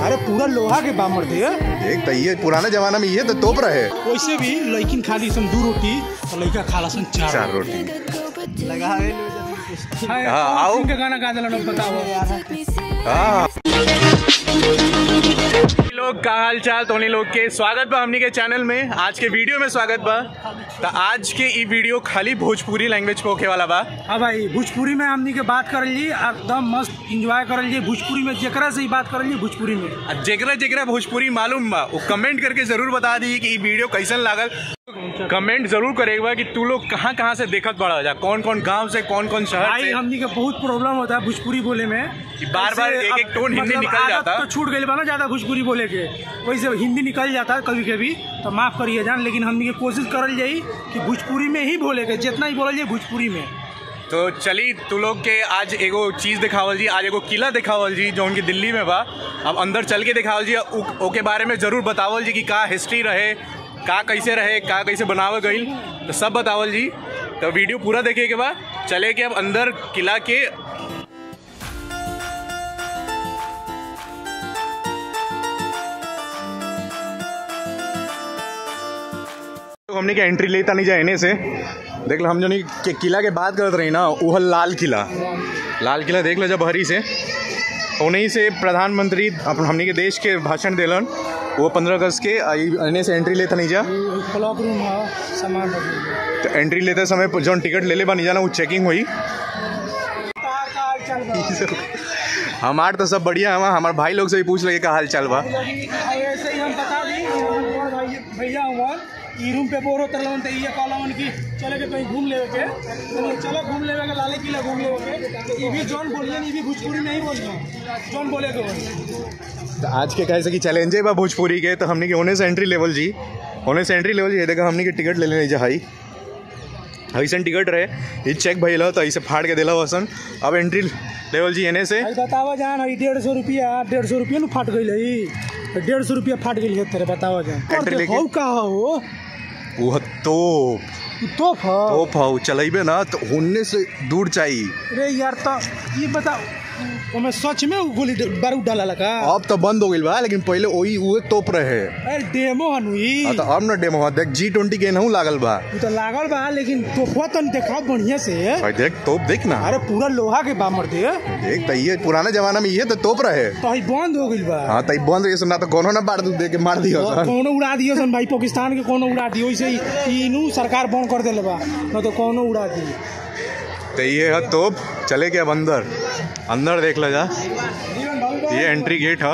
अरे पूरा लोहा के बामर दे देख त ये पुराने जमाना में ये तो तोप रहे वैसे भी लड़किन खाली सन दू रोटी और लड़का खाला सन चार चार रोटी लगावे हाँ, आओ। के गाना गा देला बताओ हाँ लोग का हाल चाल तोनी लोग के स्वागत बा हमनी के चैनल में आज के वीडियो में स्वागत बा तो आज के ई वीडियो खाली भोजपुरी लैंग्वेज पे होके वाला बा हाँ भाई भोजपुरी में हमनी के बात करल जी एकदम मस्त इंजॉय करल जी भोजपुरी में जेकरा से ही बात करल जी भोजपुरी में आ जेकरा जेकरा भोजपुरी मालूम बा वो कमेंट करके जरूर बता दी कि ई वीडियो कैसन लागल कमेंट जरूर करेगा कि तू लोग कहाँ कहाँ से देखत बड़ा जा कौन कौन गांव से कौन कौन शहर भाई से हमनी के बहुत प्रॉब्लम होता है भोजपुरी बोले में कि बार-बार ऐसे एक-एक अब टोन हिंदी मतलब निकल आदत जाता। तो छूट गई बा ना ज्यादा भोजपुरी बोले के वैसे हिंदी निकल जाता है कभी कभी तो माफ करिए जान लेकिन हमनी के कोशिश करल जाई कि भोजपुरी में ही बोले के जितना ही बोलल जाए भोजपुरी में तो चली तू लोग के आज एगो चीज दिखावल जी आज एगो किला दिखावल जी जो उनकी दिल्ली में बा अब अंदर चल के दिखावल जी उ- ओके बारे में जरूर बतावल जी कि का हिस्ट्री रहे का कैसे रहे का कैसे बनावल गई तो सब बतावल जी तो वीडियो पूरा देखे के बाद चले के अब अंदर किला के तो हमने के एंट्री लेता नहीं जाए से देख लो हम जो नहीं के किला के बात करत रही ना वो है लाल किला लाल किला देख लो जब हरी से उन्हीं से प्रधानमंत्री अपन हमने के देश के भाषण दिलन वो पंद्रह अगस्त के आ- एने से एंट्री लेता नहीं जा क्लॉक रूम है सामान रखे तो एंट्री लेते समय जो टिकट ले ले बा नहीं जाना वो चेकिंग हुई हमार तो सब बढ़िया है हमारे भाई लोग से भी पूछ लगे का हाल चाल बा ऐसे ही हम बता दी हमारे बड़ भाई भैया हुआ ई रूम पे बोर होता रहन त ये कहलन कि चले के कहीं घूम लेवे के तो चलो घूम लेवे के लाले किला घूम लेवे के ई भी जॉन बोलिए ई भी भोजपुरी में ही बोलिए जॉन बोले के बोलिए तो आज के कैसे कि चैलेंजे बा भोजपुरी के तो हमने के होने से एंट्री लेवल जी होने से एंट्री लेवल जी ये देखा हमने के टिकट ले लेने जा हाई ऐसन टिकट रहे ये चेक भइल तो ऐसे फाड़ के दिला वसन अब एंट्री लेवल जी एने से भाई बतावा जान हई डेढ़ सौ रुपया डेढ़ सौ रुपया न फाट गई है डेढ़ सौ रुपया फाट गई है तेरे बतावा जान एंट्री लेके- हो का हो वो तो तो फा तो फाउ चलेबे ना तो होने से दूर चाहिए अरे यार तो ये बता ओमे सच में उ गोली ड- बारूद डाला लगा अब तो बंद हो गई बा लेकिन पहले वही वो तोप रहे अरे डेमो हनुई हाँ तो अब ना डेमो देख जी ट्वेंटी के नहू लागल बा उ तो लागल बा लेकिन तोहफा तन देखा बढ़िया से भाई देख तोप देख ना अरे पूरा लोहा के बामर दे देख तो ये पुराने जमाना में ये तो तोप रहे तो हई बंद हो गइल बा हाँ तो ई बंद ये ना तो कोनो ना बार दे के मार दियो सन। कोनो उड़ा दियो सन भाई पाकिस्तान के कोनो उड़ा दियो इसे इनू सरकार बंद कर देले बा न तो कोनो उड़ा दी तो ये है तोप चले के अब अंदर अंदर देख लो जा ये एंट्री गेट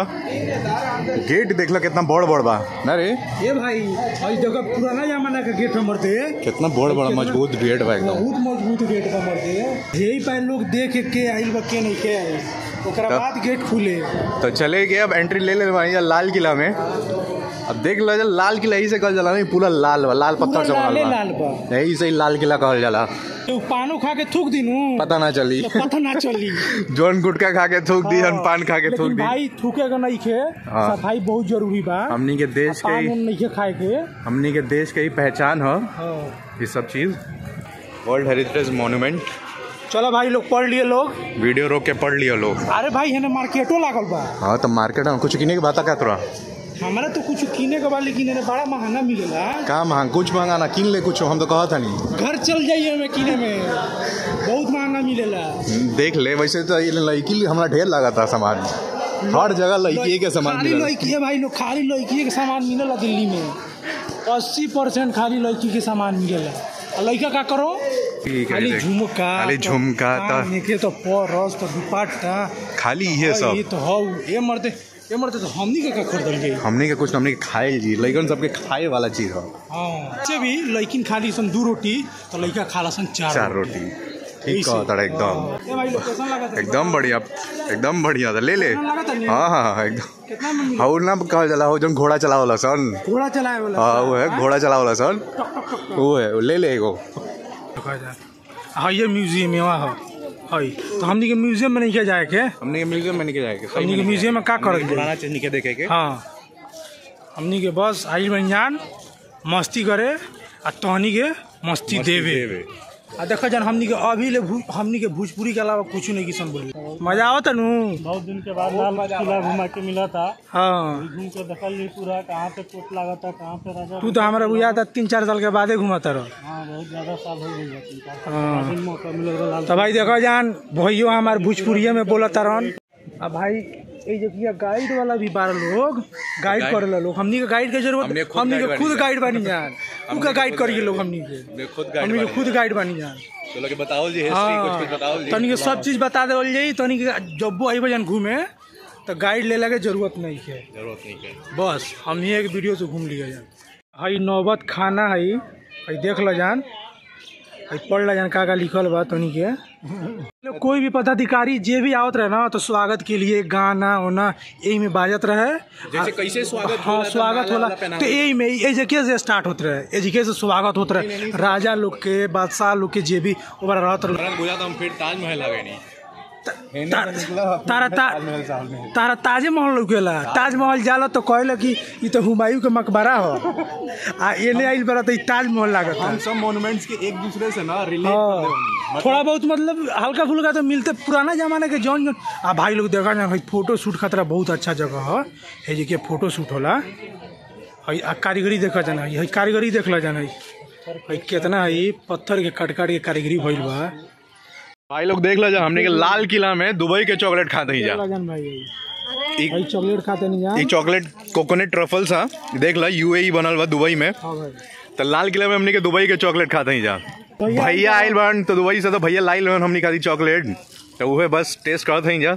है गेट देख लो कितना बड़ बड़ बा ना रे ये भाई हई जगह पुराना जमाना के गेट हमर थे कितना बड़ बड़ मजबूत गेट बा एकदम बहुत मजबूत गेट बा हमर थे यही पर लोग देख के आइल बा के नहीं के आइल ओकरा तब- बाद गेट खुले तो चले गए अब एंट्री ले ले भाई लाल किला में अब देख लो जा लाल किला यही से कहल जाला नहीं पूरा लाल बा लाल पत्थर से पूरा बनल लाले बा लाल बा यही से ही लाल किला कहल जाला तो पानो खा के थूक दिनू पता ना चली तो पता ना चली जोन गुटखा खा के थूक दी हन पान खा के थूक लेकिन दी भाई थूकेगा नहीं खे हाँ। सफाई बहुत जरूरी बा हमनी के देश के पान ही उन नहीं खे खाए के हमनी के देश के ही पहचान है हाँ। ये सब चीज वर्ल्ड हेरिटेज मॉन्यूमेंट चलो भाई लोग पढ़ लिए लोग वीडियो रोक के पढ़ लियो लोग अरे भाई है मार्केटो लागल बा हाँ तो मार्केट में कुछ किने के बात का तोरा हमारा तो कुछ किने के बा लेकिन एने बड़ा महंगा मिलेला का महंगा कुछ महंगा ना किन ले कुछ हम तो कहत नहीं घर चल जाइए हमें किने में बहुत महंगा मिलेला देख ले वैसे तो ये लड़की हमरा ढेर लगा था सामान हर जगह लड़की के सामान खाली मिला लड़की है भाई लोग खाली लड़की के सामान मिलेला दिल्ली में अस्सी परसेंट खाली लड़की के सामान मिलेला और लड़का का करो ठीक है, खाली देख। झुमका खाली तो झुमका, तो- कान के तो परस तो दुपट्टा खाली ये और सब ये तो हौ ये मरते ये मरते तो हमनी के का खरीदल गई हमने के कुछ हमने के खाए जी लड़कन सबके खाए वाला चीज है हाँ से भी लड़किन खाली सन दू रोटी तो लड़का खाला सन चार चार रोटी ठीक कहा तड़ा एकदम ये भाई लोकेशन लगा था एकदम बढ़िया एकदम बढ़िया था ले ले लगा था नहीं? हाँ हाँ हाँ एकदम कितना में मिला हाउ ना कहल जाला हो जन घोड़ा चलावला सन घोड़ा चलाए वाला हाँ वो है घोड़ा चलावला सन वो है वो ले ले एगो हाँ ये म्यूजियम है वहाँ है तो हमनी के म्यूजियम में नहीं क्या जाए के हमने के म्यूजियम में निके जाएगा हमनी के म्यूजियम में का कर पुराना चीज निके देखे के हाँ हमनी के बस आई बंजान मस्ती करे आ तहनी के मस्ती देवे आ देखो जन हमनी के अभी ले भू- हमनी के भोजपुरी के अलावा कुछ नहीं किसन बोली मजा आवत नु बहुत दिन के बाद लाल किला घुमा के मिला था हाँ घूम के देखल ली पूरा कहाँ पे कोट लगा था कहाँ पे राजा तू तो हमारा बुझा था तीन चार साल के बादे घुमाता रह हाँ बहुत ज्यादा साल हो गई है तीन चार साल हाँ दिन मौका मिल रहा लाल तो भाई देखो जान भैयो हमार भोजपुरिये में बोलत रहन अब भाई ये जो किया गाइड वाला भी बारह लोग गाइड करे लोग हमनी के गाइड के जरूरत हमने खुद हमनी के guide खुद बनी गाइड बनी जान तू का गाइड करिए लोग हमनी के मैं खुद हमनी के खुद गाइड बनी जान तो लोग बताओ जी हिस्ट्री कुछ कुछ बताओ जी तनी के सब चीज बता देवल जाई तनी के जब वो आई जन घूमे तो गाइड ले लगे जरूरत नहीं है जरूरत नहीं है बस हम ही एक वीडियो से घूम लिया जान हई नौबत खाना हई हई देख ल जान हई पढ़ ल जान का का लिखल बा तनी के लोग कोई भी पदाधिकारी जे भी आवत रहे ना तो स्वागत के लिए गाना होना यही में बाजत रहे जैसे कैसे स्वागत हाँ होला तो स्वागत माला होला वाला पहनावल। तो यही में एजे से स्टार्ट होत रहे एजे से स्वागत होत रहे राजा लोग के बादशाह लोग के जे भी ओकरा रहत रहे तुरंत बुझा तो हम फिर ताजमहल आ गए नहीं ता- तारा ता- तारा ताजे महल लौकेला ताजमहल जाला तो कहला कि ई तो हुमायूं के मकबरा हो आ एने आइल बड़ा तो ई ताजमहल लागत हम सब मॉन्यूमेंट्स के एक दूसरे से ना रिलेट हाँ थोड़ा बहुत मतलब हल्का फुल्का तो मिलते पुराना जमाने के जौन जौन आ भाई लोग देखा ना भाई फोटो शूट खतरा बहुत अच्छा जगह है है जे के फोटो शूट होला हई आ कारीगरी देखा जाना हई कारीगरी देखला जाना हई हई कितना हई पत्थर के कट काट के कारीगरी भइल बा भाई लोग देख लो जा हमने के लाल किला में दुबई के चॉकलेट खाते ही जा देखला जान भाई एक- हई चॉकलेट खाते नहीं ये जान चॉकलेट कोकोनट ट्रफल्स हा देख ला यूएई बनल बा दुबई में हाँ भाई तो लाल किला में हमने के दुबई के चॉकलेट खाते ही जा भैया आइल बन तो दुबई से तो भैया लाइल बन हमने खाती चॉकलेट तो वह बस टेस्ट करते ही जा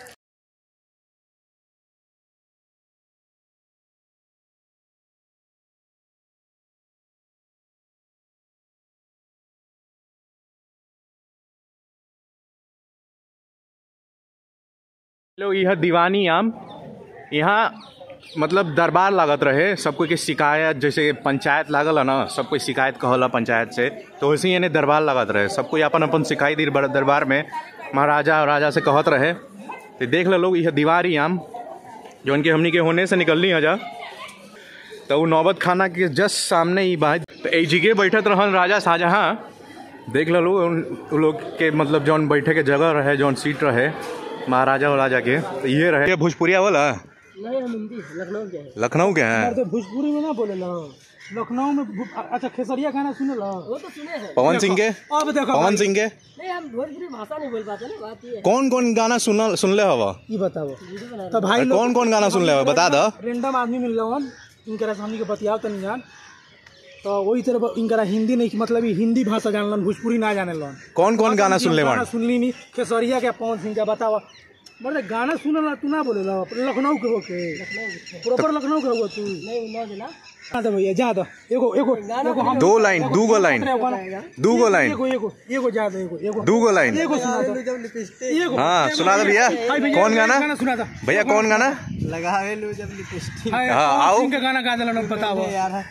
लोग यह दीवानी आम यहाँ मतलब दरबार लागत रहे सब कोई के शिकायत जैसे पंचायत लागल है ना सब कोई शिकायत कहला पंचायत से तो वैसे ही यानी दरबार लागत रहे सब कोई अपन अपन शिकायत दी बर- दरबार में महाराजा और राजा से कहत रहे तो देख लो लोग यह दीवारी आम जो उनके हमनी के होने से निकलनी है जा तो वो नौबत खाना के जस्ट सामने ही बात तो ए जगह बैठत रहन राजा शाहजहाँ देख लो लोग उन उन लोग के मतलब जौन बैठे के जगह रहे जौन सीट रहे महाराजा और राजा के तो ये रहे ये भोजपुरिया वाला नहीं हम हिंदी लखनऊ के हैं लखनऊ के हैं तो भोजपुरी में ना बोले ला लखनऊ में भू- अच्छा खेसरिया खाना सुने ला वो तो सुने हैं पवन सिंह के अब देखो पवन भाई, सिंह के नहीं हम भोजपुरी भाषा नहीं बोल पाते ना बात ये है कौन कौन गाना सुन सुनले हवा ई बताओ तो भाई लोग कौन कौन गाना सुनले हवा बता दो रेंडम आदमी मिल रहा इनकरा से हमनी के बतियाव तनी जान तो वही तरह इनकरा हिंदी नहीं मतलब ई हिंदी भाषा जानलन भोजपुरी ना जाने लन कौन कौन गाना सुनले गाना बन सुनली नहीं खेसरिया के पवन सिंह का बतावा बड़े गाना सुने ला तू ना बोले ला लखनऊ के होके प्रॉपर लखनऊ के हुआ तू नहीं नौ जिला हाँ तो भैया जा दो एगो एगो एगो हम दो लाइन दू गो लाइन दू गो लाइन एगो एगो एगो जा दो एगो एगो दू गो लाइन एगो सुना दो एगो हाँ सुना दो भैया हाय भैया, कौन गाना गाना सुना दो भैया कौन गाना लगावे लो जब लिपस्टिक हाय, हाँ, पवन आओ। सिंह का गाना गा दिला बताओ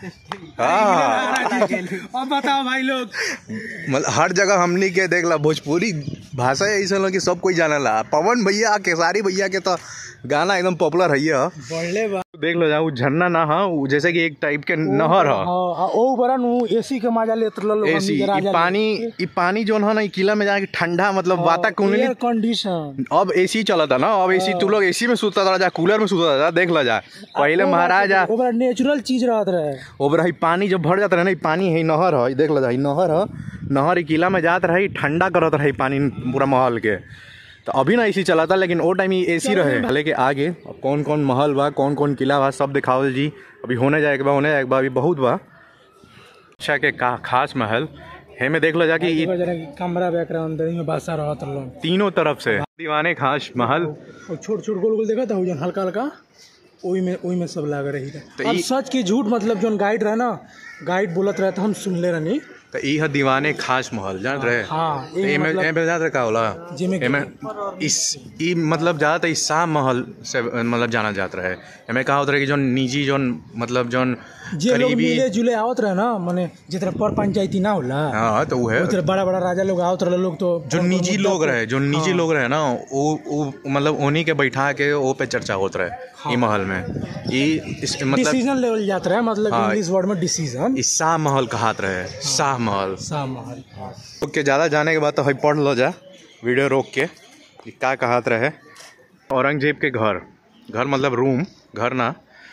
हाँ अब बताओ भाई लोग मतलब हर जगह हमनी के देख ला भोजपुरी भाषा ऐसा लोग कि सब कोई जाने ला पवन भैया केसारी भैया के तो गाना एकदम पॉपुलर है ये बढ़ले बा देख लो जा वो झरना ना हा वो जैसे कि एक टाइप के नहर है हाँ आ, ओ बरा नु एसी के मजा लेत रहल लोग एसी हमनी के ई राजा पानी ई पानी जोन है ना ई किला में जाके ठंडा मतलब वाताकुंडली एयर कंडीशन अब एसी चला था ना अब एसी तू लोग एसी में सुता था जा कूलर में सुता था देख ला जा पहले महाराजा ओ बरा नेचुरल चीज रहत रहे ओबर है पानी जब भर जाता रहे ना ई पानी है ई नहर है ई देख ला जा ई नहर है नहर ई किला में जात रहे ई ठंडा करत रहे ई पानी पूरा महल के तो अभी ना एसी चला था लेकिन वो टाइम एसी रहे भले के आगे अब कौन कौन महल बा कौन कौन किला बा सब दिखावल जी अभी होने जाए के बा होने जाए के बा अभी बहुत बा अच्छा के का खास महल हे में देख लो जा कि ई एगो जरा कमरा बैकग्राउंड अंदर में बासा रहत रहल तीनों तरफ से दीवाने खास महल और छोट छोट गोल गोल देखा था जन हल्का हल्का ओई में ओई में सब लाग रही तो था अब ई- सच की झूठ मतलब जोन गाइड रहे ना गाइड बोलत रहे तो हम सुनले रहनी तो ई है दीवाने खास महल जान रहे हाँ तो एमे एमे मतलब एमे जान रहे का होला जेमे एमे इस ई मतलब ज्यादातर इस शाह महल से मतलब जाना जात रहे एमे का होत रहे कि जोन निजी जोन मतलब जोन जे लोग करीबी मिले जुले आवत रहे ना माने जितना पर पंचायती ना होला हाँ तो वो है उधर बड़ा बड़ा राजा लोग आवत रहे लोग तो जो निजी लोग रहे जो निजी लोग रहे ना वो वो मतलब उन्हीं के बैठा के वो पे चर्चा होत रहे ई महल में ई इस मतलब डिसीजन लेवल जात रहे मतलब हाँ। इंग्लिश वर्ड में डिसीजन ई शाह महल कहात रहे शाह महल शाह महल लोग के ज़्यादा जाने के बाद तो हई पढ़ लो जा वीडियो रोक के कि का कहात रहे औरंगजेब के घर घर मतलब रूम घर ना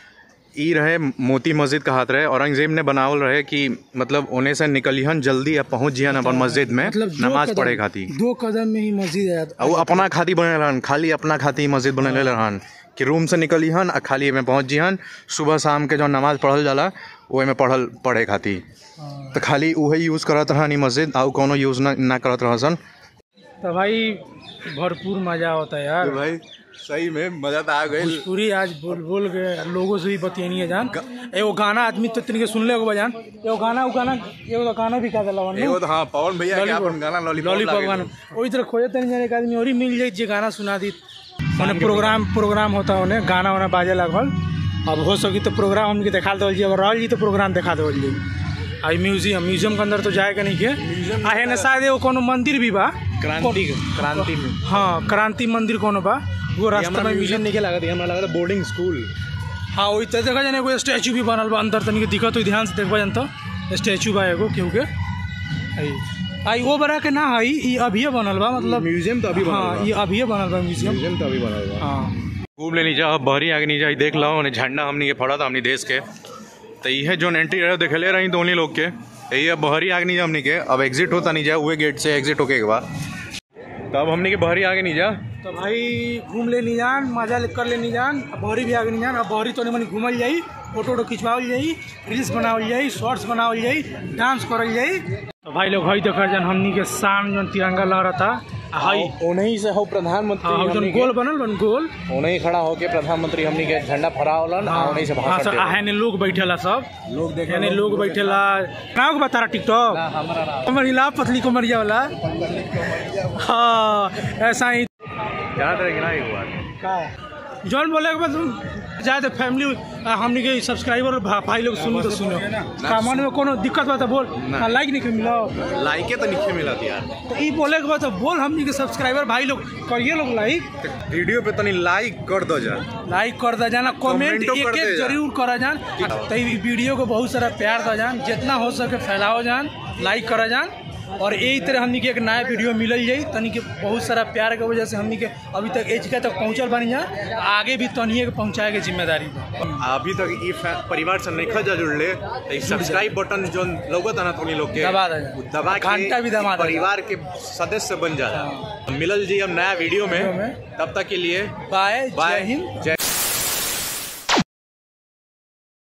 ई रहे मोती मस्जिद कहात रहे औरंगजेब ने बनावल रहे कि मतलब ओने से निकलिहन जल्दी आ पहुंच जिहन अपन मस्जिद में मतलब दो नमाज कदम- पढ़े खातिर दो कदम में ही मस्जिद है आ वो अपना खाती बने रहन खाली अपना खाती मस्जिद बने रहन कि रूम से निकलिहन आ खाली एमे पहुंच जिहन सुबह शाम के जो नमाज पढ़ल जाला वो में पढ़ल पढ़े खातिर तो खाली उहे यूज़ करत रहन ई मस्जिद आ उ कोनो यूज़ ना ना करत रहसन तो भाई भरपूर मजा होता है यार भाई सही में मजा तो आ गई पूरी आज बोल बोल के लोगों से भी बतियनी है जान एगो गाना आदमी तो तनिके सुन ले एगो जान एगो गाना उ गाना एगो तो गाना भी का देला वन एगो तो हाँ पवन भैया के अपन गाना लॉलीपॉप लॉलीपॉप लागे। गाना ओई तरह खोजे तनी जाने एक आदमी और ही मिल जाई जे गाना सुना दी माने प्रोग्राम प्रोग्राम होता होने गाना वाना बाजे लागल अब हो सकी तो प्रोग्राम हमके दिखा देवल जी अगर रहल जी तो प्रोग्राम दिखा देवल जी आई म्यूजियम म्यूजियम के अंदर तो जाएगा नहीं के आ है ना शायद एगो कोनो मंदिर भी बा क्रांति क्रांति में हाँ क्रांति मंदिर कोनो बा वो रास्ता में म्यूजियम नहीं लगा था हमरा लगा बोर्डिंग स्कूल हाँ वही तो देखा जाने एगो स्टैचू भी बनल बा अंदर तनिक दिखत हो ध्यान से देखबा जान तो स्टैचू बा एगो केहू के आई आई वो बड़ा के ना हई ई अभिये बनल बा मतलब म्यूजियम तो अभी हाँ ये अभिये बनल बा म्यूजियम म्यूजियम तो अभी बना हुआ हाँ घूम लेनी जा बहरी आगे नहीं जाई देख लो उन्हें झंडा हमनी के फड़ा था हमनी देश के तो ये जो एंट्री रहे देखले रही तो उन्हीं लोग के तो ये बहरी आगे नहीं जा हमनी के अब एग्जिट होता नहीं जा हुए गेट से एग्जिट होके के बाद तो अब हमनी के बहरी आगे नहीं जा तो भाई घूम ले नहीं जान मजा ले कर ले नहीं जान अब बहरी भी आगे नहीं जान अब बहरी तो नहीं मनी घूमल जाई फोटो वोटो खिंचवावल जाई रील्स बनावल जाई शॉर्ट्स बनावल जाई डांस करल जाई तो भाई लोग हई देखा जान हमनी के शान जन तिरंगा लहरता आ हई उन्हीं से हो प्रधानमंत्री हाँ जन गोल बनल बन गोल उन्हीं खड़ा होके प्रधानमंत्री हमनी के झंडा फहरावलन और उन्हीं से हाँ भाषण सर देवलन। हेने लोग बैठेला सब लोग देखे हेने लोग बैठेला गाँव के बता रहा टिकटॉक कमर हिला पतली कमरिया वाला हाँ ऐसा ही याद रहेगी ना एक बार जौन बोले के बाद जाए तो फैमिली हमने के सब्सक्राइबर भा, भाई लोग सुनो तो सुनो का मन में कोनो दिक्कत बा तो बोल हाँ, लाइक नहीं के मिलो लाइके तो नीचे मिला थी यार तो ई बोले के बाद तो बोल हमने के सब्सक्राइबर भाई लोग करिए लोग लाइक वीडियो पे तनी लाइक कर दो जा लाइक कर दा जाना कमेंट कमेंटो एक कर एक दे जान। जरूर करा जान तो ई वीडियो को बहुत सारा प्यार दा जान जितना हो सके फैलाओ जान लाइक करा जान और यही तरह हमनी के एक नया वीडियो मिलल जाई तनी के बहुत सारा प्यार के वजह से हमनी के अभी तक एज तक पहुंचल बनी जा आगे भी तनिए के पहुंचाए के जिम्मेदारी बा। अभी तक ई फै- परिवार से नहीं खा जुड़ले तो ई सब्सक्राइब बटन जो लोगत ना तुनी लोग के दबा दे जा। उ दबा के घंटा भी दबा दे जा। परिवार के सदस्य बन जा मिलल जी हम नया वीडियो वीडियो में में। तब तक के लिए बाय बाय जय हिंद जय